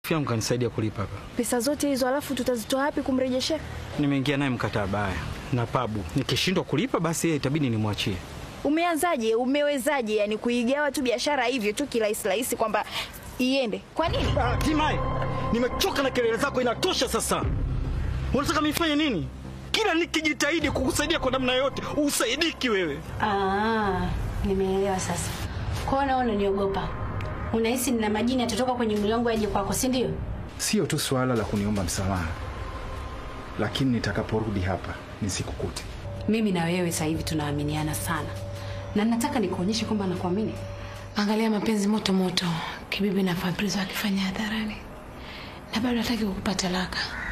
yangu kanisaidia kulipa hapa. Pesa zote hizo alafu tutazitoa wapi kumrejeshea? Nimeingia naye mkataba haya na pabu, nikishindwa kulipa basi yeye itabidi nimwachie. Umeanzaje? Umewezaje yani kuigawa tu biashara hivyo tu kirahisi rahisi kwamba iende? Kwa nini? Ah, Timai, nimechoka na kelele zako, inatosha sasa. Unataka nifanye nini? Kila nikijitahidi kukusaidia kwa namna yoyote, usaidiki wewe. Ah, nimeelewa sasa. Kwa hiyo naona unaniogopa. Unahisi nina majini yatatoka kwenye mwili wangu yaje kwako, si ndio? Sio tu suala la kuniomba msamaha, lakini nitakaporudi hapa nisikukute. Mimi na wewe sasa hivi tunaaminiana sana, na nataka nikuonyeshe kwamba nakuamini. Angalia mapenzi moto moto, Kibibi na Fabrice wakifanya hadharani, na bado hataki kukupa talaka.